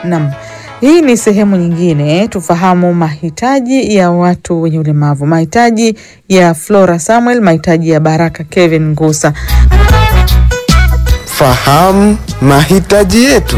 Naam. Hii ni sehemu nyingine, tufahamu mahitaji ya watu wenye ulemavu, mahitaji ya Flora Samuel, mahitaji ya Baraka Kevin Ngusa. Fahamu mahitaji yetu.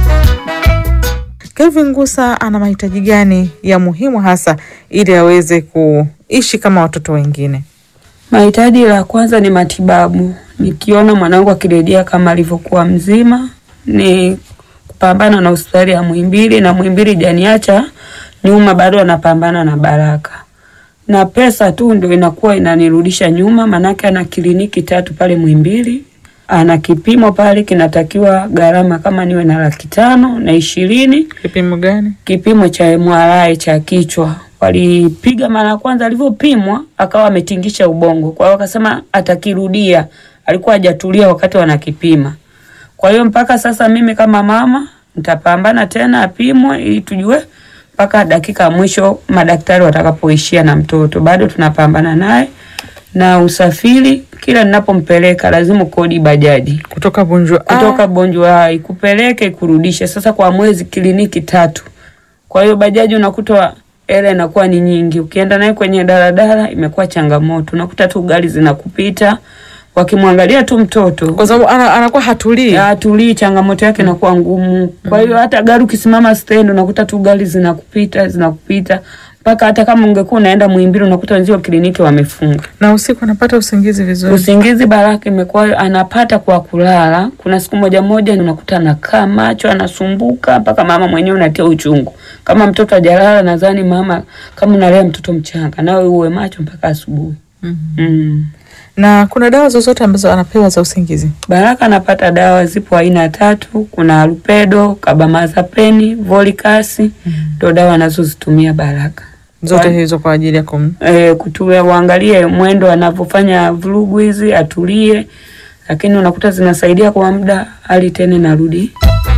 Kevin Ngusa ana mahitaji gani ya muhimu hasa ili aweze kuishi kama watoto wengine? Mahitaji la kwanza ni matibabu. Nikiona mwanangu akirejea kama alivyokuwa mzima, ni kupambana na hospitali ya Muhimbili, na Muhimbili janiacha nyuma, bado anapambana na Baraka, na pesa tu ndio inakuwa inanirudisha nyuma, manake ana kliniki tatu pale Muhimbili, ana kipimo pale kinatakiwa gharama kama niwe na laki tano na ishirini Kipimo gani? kipimo cha MRI cha kichwa. Walipiga mara ya kwanza, alivyopimwa akawa ametingisha ubongo, kwa hiyo akasema atakirudia. Alikuwa hajatulia wakati wanakipima. Kwa hiyo mpaka sasa mimi kama mama nitapambana tena apimwe, ili tujue mpaka dakika ya mwisho madaktari watakapoishia na mtoto. Bado tunapambana naye na usafiri, kila ninapompeleka lazima kodi bajaji Kutoka Bunjwa. kutoka Bonjwa ikupeleke ikurudishe. Sasa kwa mwezi kliniki tatu, kwa hiyo bajaji unakuta hela inakuwa ni nyingi. Ukienda naye kwenye daladala imekuwa changamoto, unakuta tu gari zinakupita wakimwangalia tu mtoto kwa sababu ana, anakuwa hatulii. atulii, changamoto yake inakuwa ngumu. Kwa hiyo hata gari ukisimama stendi unakuta tu gari zinakupita zinakupita, mpaka hata kama ungekuwa unaenda Muhimbili unakuta wenzio kliniki wamefunga. Na usiku anapata usingizi vizuri. Usingizi Baraka imekuwa anapata kwa kulala. Kuna siku moja moja unakuta anakaa macho anasumbuka mpaka mama mwenyewe unatia uchungu. Kama mtoto hajalala, nadhani mama, kama unalea mtoto mchanga, nawe uwe macho mpaka asubuhi. Mhm. Mm. Na kuna dawa zozote ambazo anapewa za usingizi? Baraka anapata dawa, zipo aina tatu. Kuna alupedo, kabamazapeni, volikasi, ndo dawa anazozitumia Baraka Zote Kwa- hizo kwa ajili ya kum e, kutulia, uangalie mwendo anavyofanya vurugu hizi, atulie, lakini unakuta zinasaidia kwa muda, hali tena narudi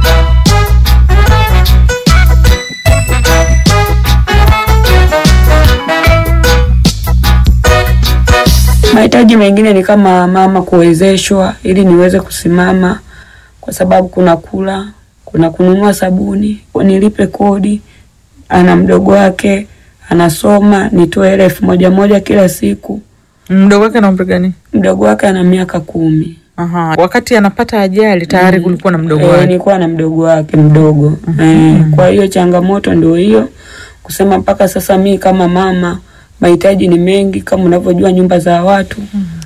Mahitaji mengine ni kama mama kuwezeshwa ili niweze kusimama, kwa sababu kuna kula, kuna kununua sabuni, nilipe kodi, ana mdogo wake anasoma, nitoe ile elfu moja moja kila siku. mdogo wake na umri gani? Mdogo wake ana miaka kumi. Aha. Wakati anapata ajali tayari kulikuwa na mdogo Eh, wake. nilikuwa na mdogo wake mdogo. Eh, kwa hiyo changamoto ndio hiyo kusema mpaka sasa mi kama mama mahitaji ni mengi kama unavyojua nyumba za watu.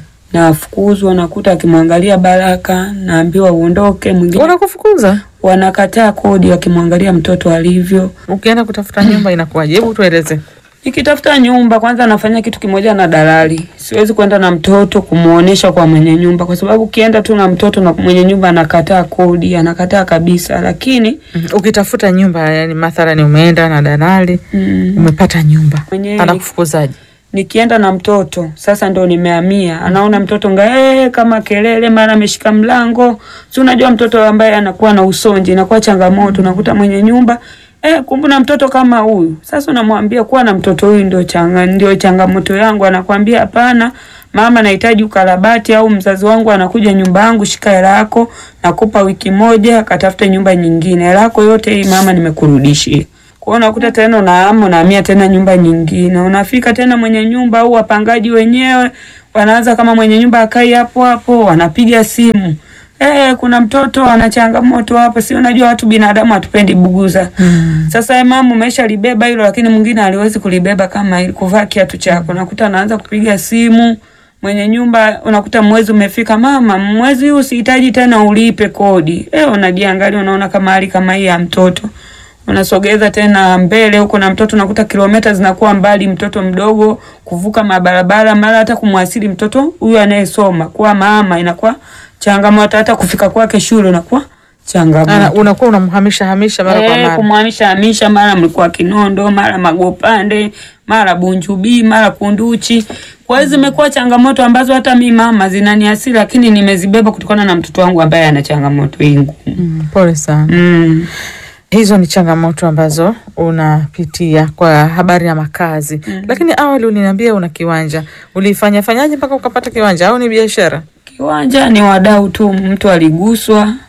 Nafukuzwa nakuta akimwangalia Baraka naambiwa uondoke, mwingine Wanakufukuza wanakataa kodi wakimwangalia mtoto alivyo. ukienda kutafuta nyumba inakuwaje? Hebu tueleze. Nikitafuta nyumba kwanza nafanya kitu kimoja na dalali. Siwezi kwenda na mtoto kumuonesha kwa mwenye nyumba kwa sababu ukienda tu na mtoto na mwenye nyumba anakataa kodi, anakataa kabisa. Lakini Mhm. Ukitafuta nyumba, yani mathalani umeenda na dalali mm, umepata nyumba, Mwenyewe- anakufukuzaje? nikienda na mtoto sasa ndo nimehamia, anaona mtoto ngae kama kelele, mara ameshika mlango. Si unajua mtoto ambaye anakuwa na usonji inakuwa changamoto. Unakuta mwenye nyumba eh, kumbe na mtoto kama huyu. Sasa unamwambia kuwa na mtoto huyu ndio changa, ndio changamoto yangu. Anakwambia hapana, mama, nahitaji ukarabati, au mzazi wangu anakuja nyumba yangu, shika hela yako, nakupa wiki moja, katafute nyumba nyingine. Hela yako yote hii mama, nimekurudishia. Kwa hiyo unakuta tena unaama unahamia tena nyumba nyingine, unafika tena mwenye nyumba au wapangaji wenyewe wanaanza kama mwenye nyumba akai hapo hapo, wanapiga simu eh, kuna mtoto ana changamoto hapo. Si unajua watu binadamu hatupendi buguza. Sasa eh, mama umesha libeba hilo, lakini mwingine aliwezi kulibeba kama ili kuvaa kiatu chako, unakuta anaanza kupiga simu mwenye nyumba unakuta mwezi umefika, mama, mwezi huu sihitaji tena ulipe kodi. Eh, unajiangalia unaona kama hali kama hii ya mtoto unasogeza tena mbele huko na mtoto unakuta kilomita zinakuwa mbali, mtoto mdogo kuvuka mabarabara, mara hata kumwasili mtoto huyu anayesoma kwa mama inakuwa changamoto, hata kufika kwake shule unakuwa changamoto. Ana- unakuwa unamhamisha hamisha mara kwa Eh, mara. kumhamisha hamisha, mara mlikuwa Kinondo, mara Magopande, mara Bunjubi, mara Kunduchi. Kwa hiyo zimekuwa changamoto ambazo hata mi mama zinaniasili, lakini nimezibeba kutokana na mtoto wangu ambaye ana changamoto hii ngumu. Mm, pole sana. Mm. Hizo ni changamoto ambazo unapitia kwa habari ya makazi. Lakini awali uliniambia una kiwanja, ulifanya fanyaje mpaka ukapata kiwanja au ni biashara? Kiwanja ni wadau tu, mtu aliguswa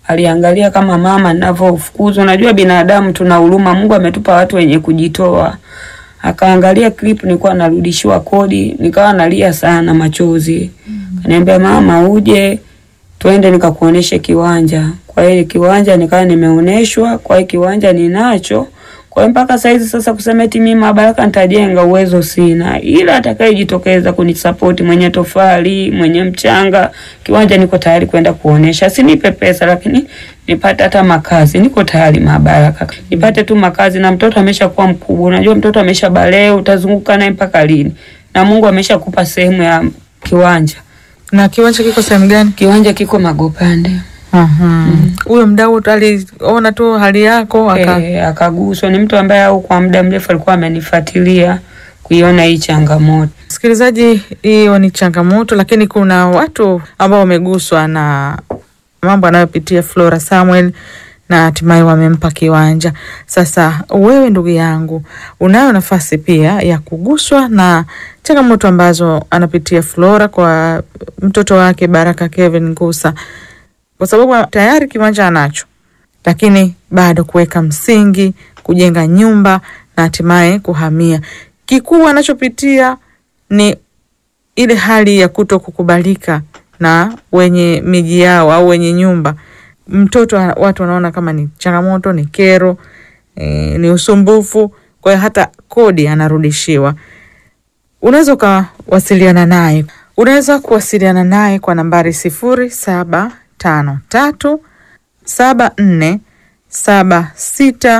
aliangalia kama mama ninavyofukuzwa. Unajua binadamu tuna huruma, Mungu ametupa watu wenye kujitoa. Akaangalia clip nilikuwa narudishiwa kodi, nikawa nalia sana machozi. Kaniambia mama, uje twende nikakuoneshe kiwanja. Kwa hiyo kiwanja nikawa nimeoneshwa, kwa hiyo kiwanja ninacho. Kwa hiyo mpaka saizi sasa kusema eti mimi Mabaraka nitajenga uwezo sina, ila atakayejitokeza kunisapoti, mwenye tofali, mwenye mchanga, kiwanja niko tayari kwenda kuonesha. Sinipe pesa, lakini nipate hata makazi, niko tayari Mabaraka, nipate tu makazi. Na mtoto ameshakuwa mkubwa, unajua mtoto amesha balee, utazunguka naye mpaka lini? Na Mungu ameshakupa sehemu ya kiwanja. Na kiwanja kiko sehemu gani? Kiwanja kiko Magopande. Aha. Huyo mdau aliona tu hali yako aka E, akaguswa. Ni mtu ambaye au kwa muda mrefu alikuwa amenifuatilia kuiona hii changamoto. Msikilizaji, hiyo ni changamoto, lakini kuna watu ambao wameguswa na mambo anayopitia Flora Samuel na hatimaye wamempa kiwanja. Sasa wewe ndugu yangu, unayo nafasi pia ya kuguswa na changamoto ambazo anapitia Flora kwa mtoto wake Baraka Kevin Ngusa, kwa sababu tayari kiwanja anacho, lakini bado kuweka msingi, kujenga nyumba na hatimaye kuhamia. Kikubwa anachopitia ni ile hali ya kuto kukubalika na wenye miji yao au wenye nyumba. Mtoto watu wanaona kama ni changamoto, ni kero, e, ni usumbufu. Kwa hiyo hata kodi anarudishiwa. Unaweza ukawasiliana naye, unaweza kuwasiliana naye kwa nambari sifuri saba tano tatu saba nne saba sita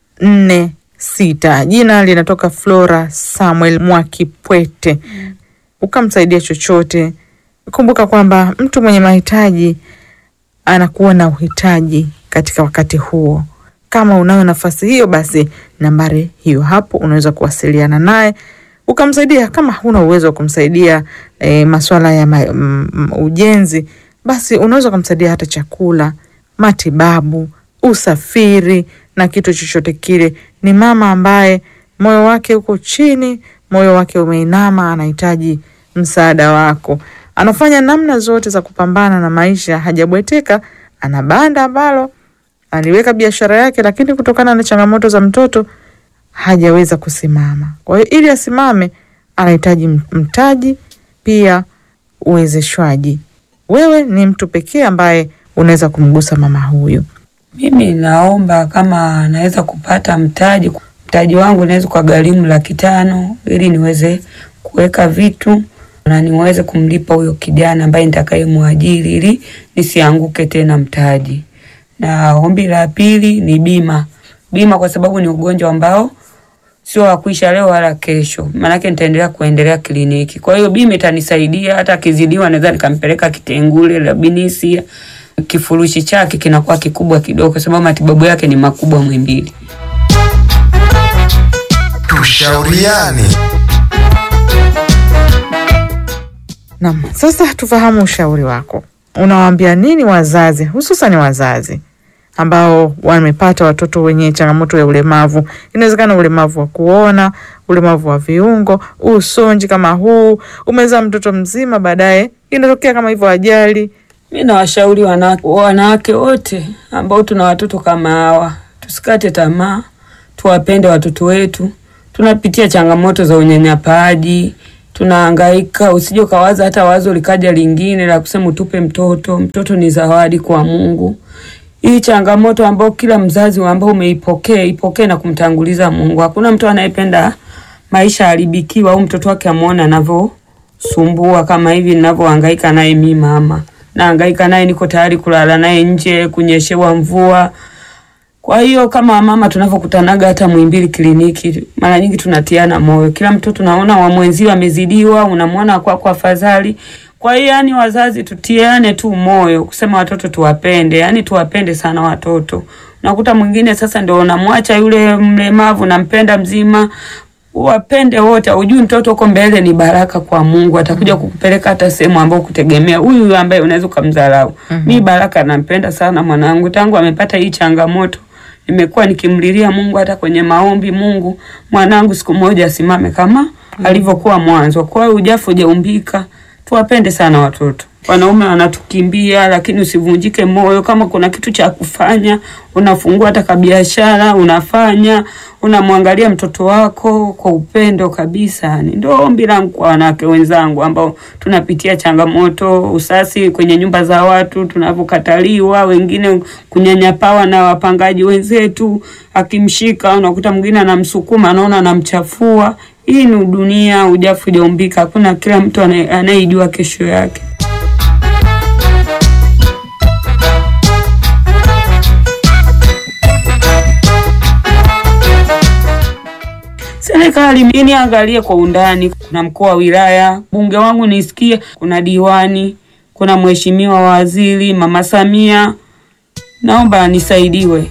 nne sita. Jina linatoka Flora Samuel Mwakipwete. Ukamsaidia chochote, kumbuka kwamba mtu mwenye mahitaji anakuwa na uhitaji katika wakati huo. Kama unayo nafasi hiyo, basi nambari hiyo hapo, unaweza kuwasiliana naye ukamsaidia. Kama huna uwezo wa kumsaidia e, masuala ya ma, m, ujenzi, basi unaweza ukamsaidia hata chakula, matibabu, usafiri na kitu chochote kile. Ni mama ambaye moyo wake uko chini, moyo wake umeinama, anahitaji msaada wako. Anafanya namna zote za kupambana na maisha, hajabweteka. Ana banda ambalo aliweka biashara yake, lakini kutokana na changamoto za mtoto hajaweza kusimama. Kwa hiyo ili asimame, anahitaji mtaji, pia uwezeshwaji. Wewe ni mtu pekee ambaye unaweza kumgusa mama huyu. Mimi naomba kama naweza kupata mtaji, mtaji wangu naweza kwa gharimu laki tano ili niweze kuweka vitu na niweze kumlipa huyo kijana ambaye nitakayemwajiri ili nisianguke tena mtaji. Na ombi la pili ni bima, bima kwa sababu ni ugonjwa ambao sio wa kuisha leo wala kesho, maanake nitaendelea kuendelea kliniki. Kwa hiyo bima itanisaidia, hata akizidiwa naweza nikampeleka Kitengule la Binisia, kifurushi chake kinakuwa kikubwa kidogo, kwa sababu matibabu yake ni makubwa Mwimbili. Tushauriane. Naam, sasa tufahamu ushauri wako. Unawaambia nini wazazi, hususan wazazi ambao wamepata watoto wenye changamoto ya ulemavu? Inawezekana ulemavu wa kuona, ulemavu wa viungo, usonji kama huu, umezaa mtoto mzima, baadaye inatokea kama hivyo ajali. Mi nawashauri wanawake wanawake wote ambao tuna watoto kama hawa, tusikate tamaa, tuwapende watoto wetu. Tunapitia changamoto za unyanyapaaji, tunahangaika. Usije ukawaza hata wazo likaja lingine la kusema utupe mtoto. Mtoto ni zawadi kwa Mungu. Hii changamoto ambayo kila mzazi ambao umeipokea ipokee na kumtanguliza Mungu. Hakuna mtu anayependa maisha haribikiwa au mtoto wake amuone anavyosumbua kama hivi ninavyohangaika naye mi mama nahangaika naye, niko tayari kulala naye nje, kunyeshewa mvua. Kwa hiyo kama mama tunavyokutanaga hata Muhimbili kliniki, mara nyingi tunatiana moyo. Kila mtoto tunaona wa mwenzio amezidiwa, unamwona kwa kwa afadhali. Kwa hiyo yani, wazazi tutiane tu moyo kusema watoto tuwapende, yani tuwapende sana watoto. Unakuta mwingine sasa ndio unamwacha yule mlemavu, nampenda mzima wapende wote. Ujui mtoto uko mbele ni baraka kwa Mungu, atakuja kukupeleka hata sehemu ambayo kutegemea huyu ambaye unaweza ukamdharau. mm -hmm. Mi Baraka nampenda sana mwanangu, tangu amepata hii changamoto nimekuwa nikimlilia Mungu hata kwenye maombi, Mungu mwanangu siku moja asimame kama mm -hmm. alivyokuwa mwanzo. Kwa hiyo ujafu hujaumbika, tuwapende sana watoto. wanaume wanatukimbia, lakini usivunjike moyo. Kama kuna kitu cha kufanya, unafungua hata kabiashara, unafanya, unamwangalia mtoto wako kwa upendo kabisa. Yani ndio ombi langu kwa wanawake wenzangu ambao tunapitia changamoto, usasi kwenye nyumba za watu, tunavyokataliwa, wengine kunyanyapawa na wapangaji wenzetu. Akimshika unakuta mwingine anamsukuma, anaona anamchafua. Hii ni dunia, ujafu hujaumbika. Hakuna kila mtu anaye- anayejua kesho yake. Serikali mimi angalie kwa undani. Kuna mkuu wa wilaya, bunge wangu nisikie, kuna diwani, kuna mheshimiwa waziri, mama Samia, naomba nisaidiwe.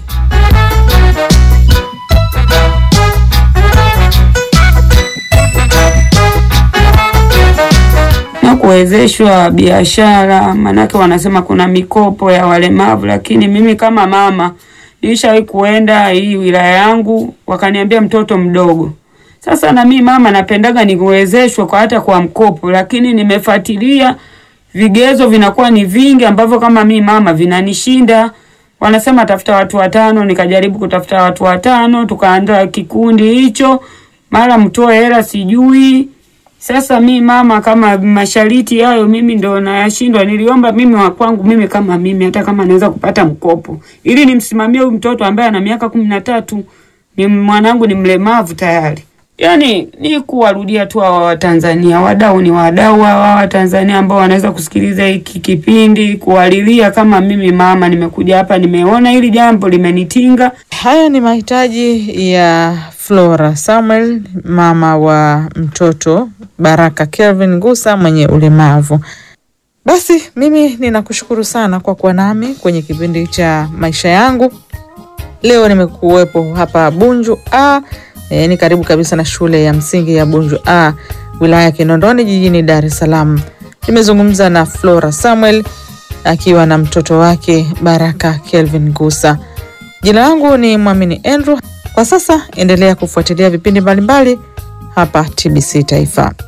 na kuwezeshwa biashara, maanake wanasema kuna mikopo ya walemavu, lakini mimi kama mama nilishawahi kuenda hii wilaya yangu, wakaniambia mtoto mdogo. Sasa na mimi mama napendaga niwezeshwe kwa hata kwa mkopo, lakini nimefuatilia vigezo vinakuwa ni vingi ambavyo kama mimi mama vinanishinda. Wanasema tafuta watu watano, nikajaribu kutafuta watu watano, tukaandaa kikundi hicho, mara mtoe hela sijui sasa mi mama, kama mashariti hayo mimi ndo nayashindwa. Niliomba mimi wa kwangu mimi kama mimi, hata kama naweza kupata mkopo ili nimsimamie huyu mtoto ambaye ana miaka kumi na tatu, ni mwanangu ni mlemavu tayari. Yani ni kuwarudia tu hawa Watanzania, wadau ni wadau hawa Watanzania ambao wanaweza kusikiliza hiki kipindi, kuwalilia kama mimi mama, nimekuja hapa, nimeona hili jambo limenitinga, Haya ni mahitaji ya Flora Samuel, mama wa mtoto Baraka Kelvin Ngusa mwenye ulemavu. Basi mimi ninakushukuru sana kwa kuwa nami kwenye kipindi cha maisha yangu. Leo nimekuwepo hapa Bunju A, e, ni karibu kabisa na shule ya msingi ya Bunju A, wilaya ya Kinondoni jijini Dar es Salaam. Nimezungumza na Flora Samuel akiwa na mtoto wake Baraka Kelvin Ngusa. Jina langu ni Mwamini Andrew. Kwa sasa endelea kufuatilia vipindi mbalimbali hapa TBC Taifa.